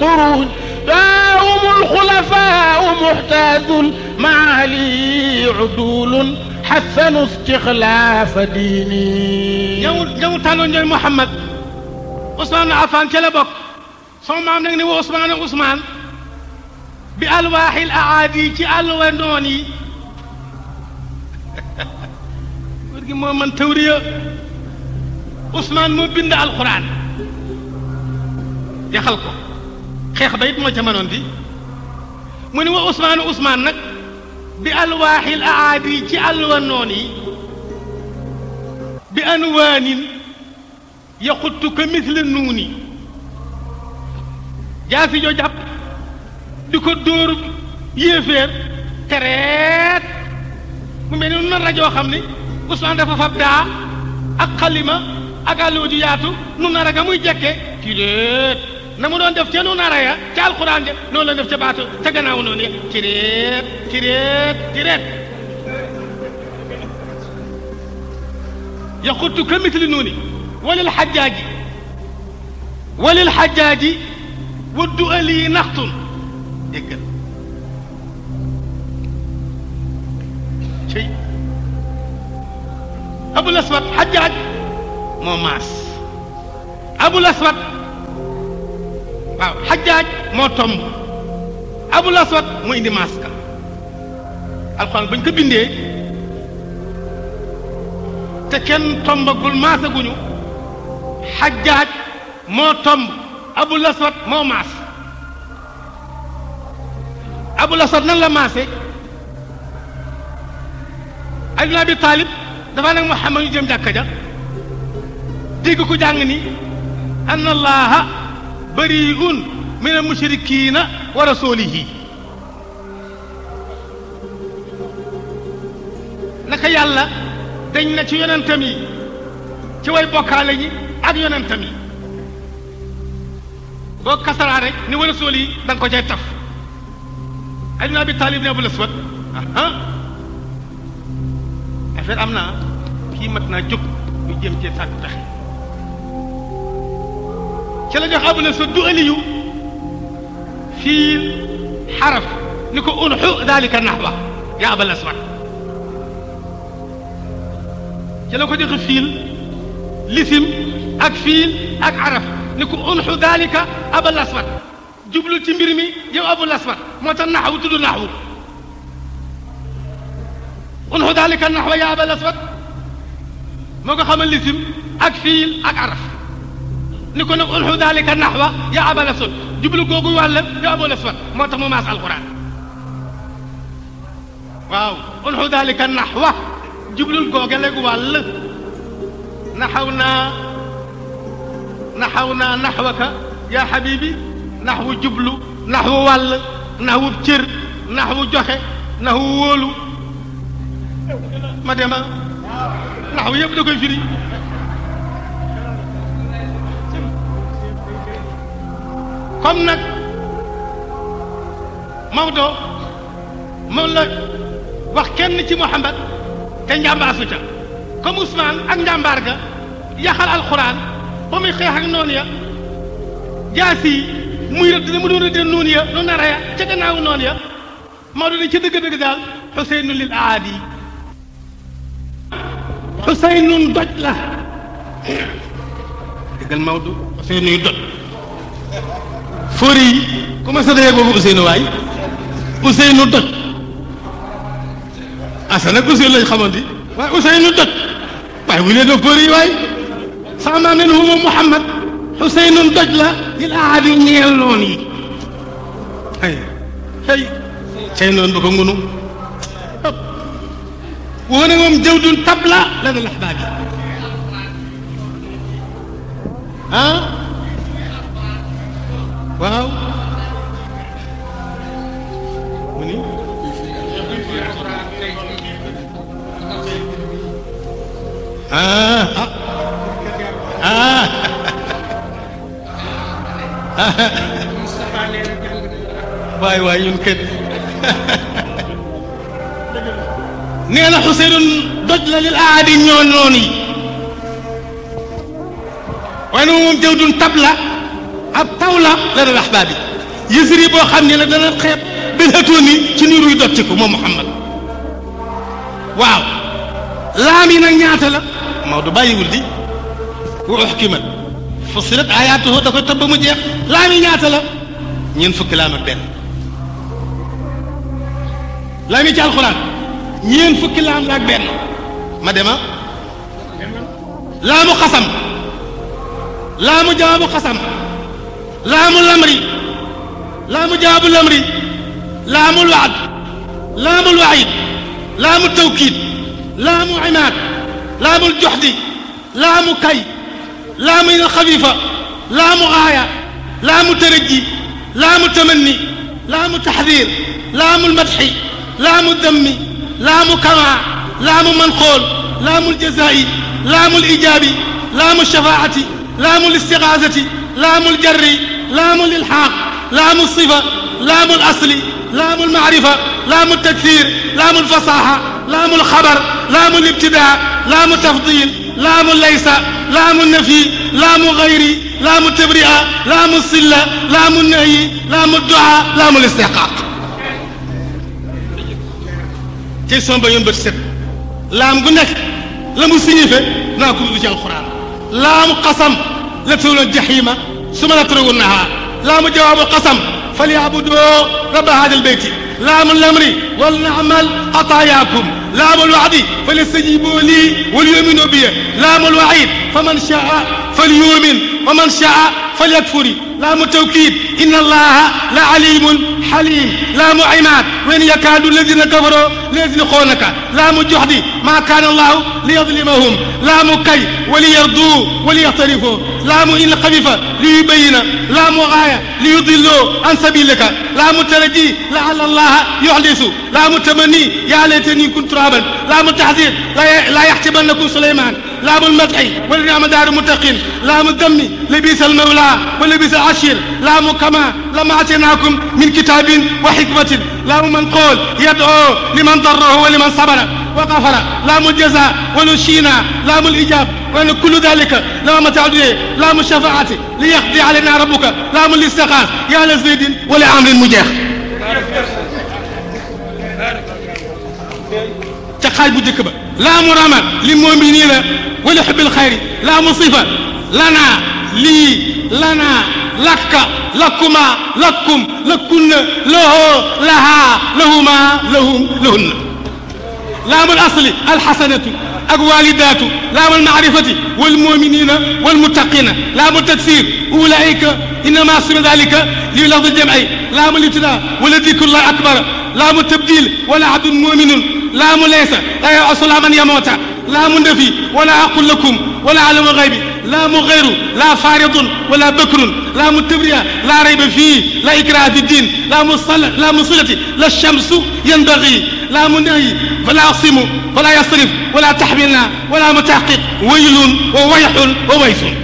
القرون هم الخلفاء محتاج المعالي عدول حسنوا استخلاف ديني ñëw ñëw tànnoon ñooy Mouhamad Ousmane Affan ca la bokk sama maam nag ni wa Ousmane Ousmane bi alwaaxil aadi ci alwa noon yi góor gi moo man tawriya Ousmane moo bind alquran yaxal ko xeex ba it moo ca mënoon di mu ni wa Ousmane Ousmane nag bi alwaaxil aadi ci alwa noon yi bi anwaanin yaxuttu ka misle nuuni jaasi joo jàpp di ko dóor yéeféer tereet mu mel ni na rajoo xam ni Ousmane dafa fab daa ak xalima ak àlluwa ju yaatu nu nara ga muy jekke ci déet na mu doon def ca nu nara ya ca alxuraan ja noonu la def ca baatu ca gannaaw noonu ya ci déet ci déet ci déet yaxuttu ka misli nuuni walil xajjaaji walil xajjaaji waddu ali naxtun déggal cey abul aswad xajjaaj moo maas abul aswad waaw xajjaaj moo tomb abul aswad moo indi maas ka alxuraan bañ ko bindee te kenn tombagul maasaguñu xajjaaj moo tomb abul aswad moo maas abul aswad nan la maase ali bin abi taalib dafa nag muhammad ñu jëm jàkka ja dégg ko jàng ni anna allaha bariun min al mushrikina wa rasulihi naka yàlla dañ na ci yonentam yi ci way bokkaale ñi ak yonentam yi boo kasaraa rek ni wala sool yi da nga ko cay taf Ali bin Abi Talib ne Abul Aswad aha affaire am naa kii mat naa jóg ñu jëm cee sàkk taxe ci la jox Abul Aswad du aliyu fii xaraf ni ko unxu dalika naxwa ya Abul Aswad ci la ko joxe fiil lisim ak fiil ak araf ni ko unxu dalika abal aswad jublu ci mbir mi yow abul aswad moo tax naxwu tudd naxwu unxu dalika naxwa ya abal aswad moo ko xamal lisim ak fiil ak araf ni ko nag unxu dalika naxwa ya abal aswad jublu googu wàll yow abul aswad moo tax mu maas alquran waaw unxu dalika naxwa jublul googe léegi wàll naxaw naa naxaw naa naxwaka yaa xabibi naxwu jublu naxwu wàll naxwu cër naxwu joxe naxwu wóolu ma dema naxwu yëpp da koy firi comme nag Maodo moom la wax kenn ci Muhammad te njàmbaasu ca comme Ousmane ak njàmbaar ga yaxal alxuraan ba muy xeex ak noonu ya jaasi yi muy rëdd da mu doon rëddee noonu ya nu nara ya ca gannaaw noonu ya Maodo ne ca dëgg-dëgg daal xuseynu lil aadi xuseynun doj la dëggal Maodo xuseynuy doj fóori yi comment ça dayee boobu Ousseynou waay Ousseynou doj asa nag Ousseynou lañ xamante waaye Ousseynou doj waaye bu leen fóori yi waay sama maam ne huwa Muhammad Ousseynou doj la lil aadi ñeel noon yi ay ay cay noonu ba ko ngunu woo ne moom jawdun tabla la na lax baa bi ah waaw mu ni ah ah waay waay ñun kët nee na Xuseynun doj la lil aadi ñoo noonu yi waaye nag moom jawdun tab la ab taw la la dal axbaab yi yësri boo xam ne la dana xeeb bil hatooni ci niiruy dottiku moom Muhammad waaw laam yi nag ñaata la Maodo bàyyiwul di wa uxkimat fusilat ayaatuhu da koy topp ba mu jeex laam yi ñaata la ñeent fukki laam ak benn laam yi ci alxuraan ñeent fukki laam la ak benn ma dema laamu xasam laamu jawaabu xasam laamu lamri laamu jawaabu lamri laamul waad laamul waid laamu tawkiid laamu imaad laamul joxdi laamu kay laamu ina xafiifa laamu aaya laamu tërëjji laamu tamanni laamu taxdiir laamu lmadxi laamu dammi laamu kamaa laamu manxool laamu ljazaa'i laamu lijaabi laamu shafaacati laamu listigaasati laamu ljarri laamu lilxaaq laamu sifa laamu lasli laamu lmacrifa laamu takfiir laamu lfasaaxa laamu lxabar laamu libtidaa laamu tafdiil laamu laysa laamu nafi laamu gayri laamu tabri'a laamu silla laamu nahyi laamu du'a laamu listixqaaq tey sama ba yoon bët set laam gu nekk la mu signifie naa ko ci alquran laamu qasam la tawloon jaxiima suma la tarawunnaha laamu jawaabu qasam falyabudoo rabba hada albeyti laamu lamri wal naamal ataayakum laamu lwaadi falyastajibu lii walyuminu bi laamu lwaid faman shaa falyumin waman shaa falyakfuri laamu tawkiid inna allaha la alimun xalim laamu imaad wen yakaadu alladina kafaroo liyazliqoonaka laamu joxdi maa kaana allahu liyadlimahum laamu kay waliyarduu waliyaqtarifoo laamu in xafifa liyubayina laamu gaaya liyudilloo an sabilika laamu taraji laala allaha yuxdisu laamu tamani yaa laytani kuntu turaban laamu taxdir laa yaxtibannakum suleyman laamu lmadxi wala niama daaru muttaqin laamu dammi labisa almawla wa labisa alashir laamu kama lama atinaakum min kitabin wa xikmatin laamu man qool yadoo liman darrahu wa liman sabara wa gafara laamu aljaza wala shiina laamu alijab وأن كل ذلك لما متعد لام الشفاعة ليقضي علينا ربك لام الاستغاث يا لزيد ولعمر مجاح تقاي بو ديك با لام رمى للمؤمنين ولحب الخير لام صفة لنا لي لنا لك لكما لكم لكن له لها لهما لهم لهن لام الأصل الحسنة ak walidaatu laam almaarifati walmuminina walmuttaqina laam altakfir ulaika innama suma dalika li lafdi jamci laam alibtida wala dikrullahi akbar laam altabdil wala abdun muminun laam laysa la yasu la man yamota laam nafi wala aqul lakum wala alamu gaybi laam gayru la faridun wala bakrun laam tabriya la rayba fii la ikraha fi ddin laam silati la shamsu yanbagi laam nahyi fala asimu wala yasrif wala taxmilna wala mutaxqiq waylun wa wayxun wa waysun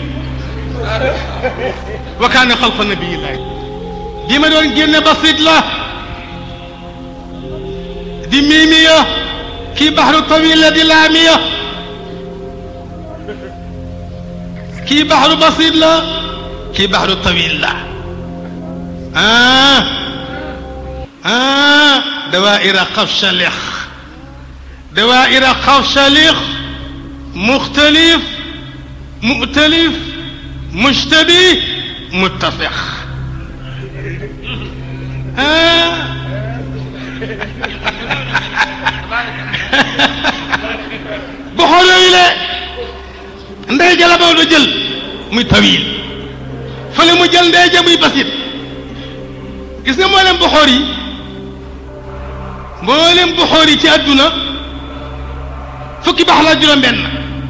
wa kaana xalqa nabiyillahi di ma doon génne basit la di miimiya kii baxru tawil la di laamiya kii baxru basit la kii baxru tawil la ah ah dawaira xafshalix دوائر خفشليخ مختلف مؤتلف مشتبه متفق آه. بحور إلى ndey ja la Maodo jël muy tawil fële mu jël ndey ja muy basit gis nga mboolem boxoor yi mboolem boxoor yi ci àdduna fukki baax la juróom benn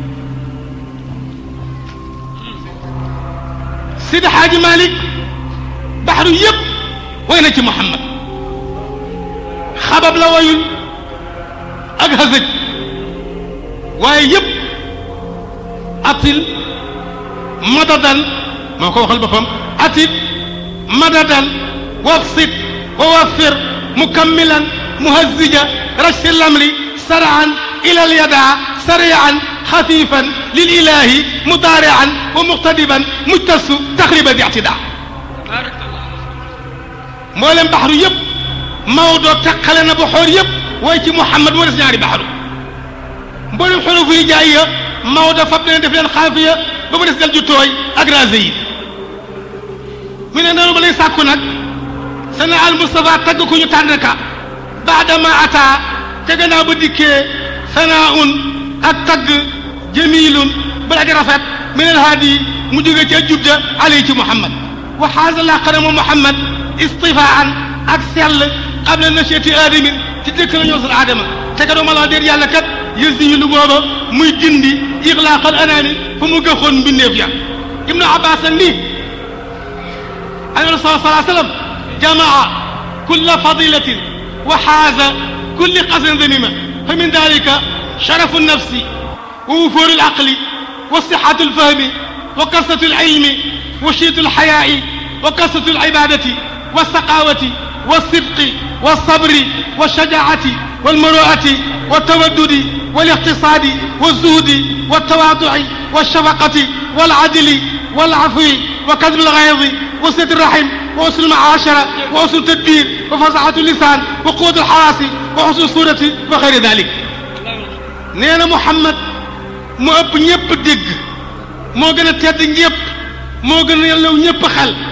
Sidi Xaaji Malik baxru yëpp way na ci Muhammad xabab la wayul ak hasëj waaye yëpp atil madadan moo ko waxal boppam atil madadan wabsit wa waffir mukammilan muhazzija rashti lamri saraan إلى اليدع سريعا خفيفا للإله مضارعا ومقتدبا مجتس تقريبا ذي اعتداء mboolem baxaru yëpp Maodo teqale na ba xoor yëpp waaye ci Muhammad moo des ñaari baxaru mboolem xurufu yi jaay ya Maodo fab leen def leen xaafiya ba mu des del ju tooy ak rasé yi mu ne noonu ba lay sàkku nag sana al Mustafa tagg ku ñu tànn ka baadama ata te gannaaw ba dikkee sanaaun ak tagg jamilun bala di rafet min al haadi mu jóge ca jubda alay ci Muhammad wa xaasa laqana moom Muhammad istifaan ak sell qabla nashati aadamin ci dëkk la ñoo sal aadama te ka dooma la déet yàlla kat yësi lu booba muy dindi ixlaaqal anaami fu mu gëxoon mbindeef ya ibnu abbas ak nii an rasul salaa sallam jamaa kulla fadilatin wa xaasa kulli qasrin danima fa min dalika sharafu nafsi wa wufuuru alaqli wa sixatu alfahmi wa kasratu alilmi wa shiitu alxayaai wa kasratu alibadati wa saqawati wa sidqi wa sabri wa shajaati والمروءة والتودد والاقتصاد والزهد والتواضع والشفقة والعدل والعفو وكذب الغيظ وصلة الرحم وحسن المعاشرة وحسن التدبير وفصاحة اللسان وقوة الحواس وحسن الصورة وغير ذلك نينا محمد mu ëpp ñëpp dégg moo gën a tedd ñëpp moo gën a yàllaw ñëpp xel